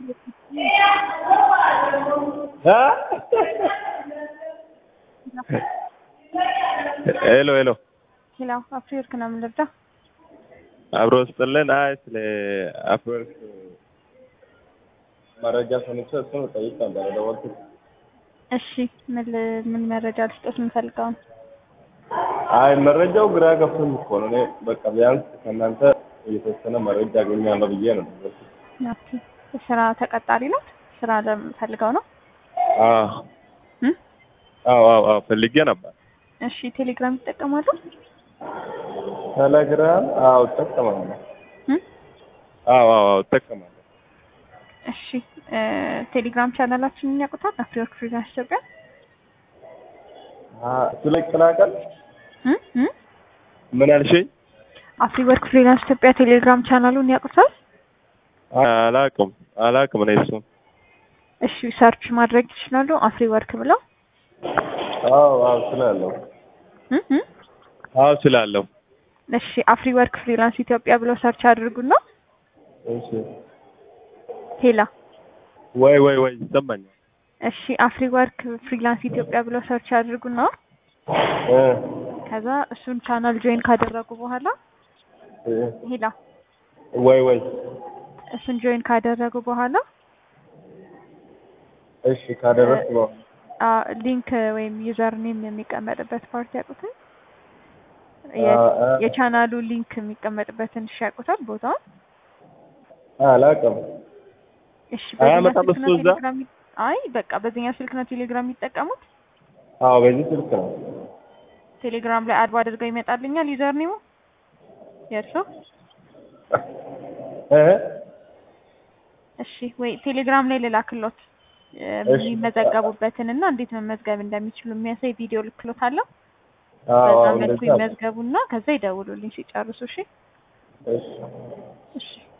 ሄሎ ሄሎ ሄሎ አፍሪወርክ ነው የምንረዳ። አብሮ ስጥልን። አይ ስለ አፍሪወርክ መረጃ ሰምቼ እሱን ጠይቅ ነበር የደወልኩት። እሺ ምን ል- ምን መረጃ ልስጦት የምፈልገው ነው? አይ መረጃው ግራ ገብቶኝ እኮ ነው። እኔ በቃ ቢያንስ ከእናንተ የተወሰነ መረጃ አገኛለሁ ብዬ ነው የደወልኩት። ኦኬ ስራ ተቀጣሪ ነው? ስራ ለምፈልገው ነው? አዎ እም? አዎ አዎ አዎ ፈልጌ ነበር። እሺ ቴሌግራም ይጠቀማሉ? ቴሌግራም አዎ እጠቀማለሁ። እም? አዎ አዎ አዎ እጠቀማለሁ። እሺ እ ቴሌግራም ቻናላችንን ያውቁታል? አፍሪወርክ ፍሪላንስ ኢትዮጵያ አ እሱ ላይ ይቀላቀል። እም? እም? ምን አልሽኝ? አፍሪወርክ ፍሪላንስ ኢትዮጵያ ቴሌግራም ቻናሉን ያውቁታል? አላቅም አላቅም እኔ እሱን እሺ ሰርች ማድረግ ይችላሉ። አፍሪወርክ ብለው አዎ አዎ ስላለሁ እም? እም? አዎ ስላለሁ እሺ አፍሪወርክ ፍሪላንስ ኢትዮጵያ ብለው ሰርች አድርጉና እሺ ሄላ ወይ ወይ ወይ ይሰማኛል እሺ አፍሪወርክ ፍሪላንስ ኢትዮጵያ ብለው ሰርች አድርጉና እ ከዛ እሱን ቻናል ጆይን ካደረጉ በኋላ እ ሄላ ወይ ወይ እሱን ጆይን ካደረጉ በኋላ እሺ ካደረስኩ ነው አ ሊንክ ወይም ዩዘር ኔም የሚቀመጥበት ፓርቲ ያውቁታል? አ አ የቻናሉ ሊንክ የሚቀመጥበትን እሺ ያውቁታል ቦታውን? አላውቅም እሺ አያመጣም በዚህኛው ስልክ እሱ ነው እዛ? ቴሌግራም የሚ- አይ በቃ በዚህኛው ስልክ ነው ቴሌግራም የሚጠቀሙት? አዎ በዚህ ስልክ ነው ቴሌግራም ላይ አድባ አድርገው ይመጣልኛል ዩዘር ኔሙ የእርሶ? እ እሺ ወይ ቴሌግራም ላይ ልላክሎት እ እሺ። የሚመዘገቡበትን እና እንዴት መመዝገብ እንደሚችሉ የሚያሳይ ቪዲዮ ልክሎታለሁ። አዎ በዛ አዎ መልኩ እንደዛ ይመዝገቡና ከዛ ይደውሉልኝ ሲጨርሱ። እሺ እሺ እሺ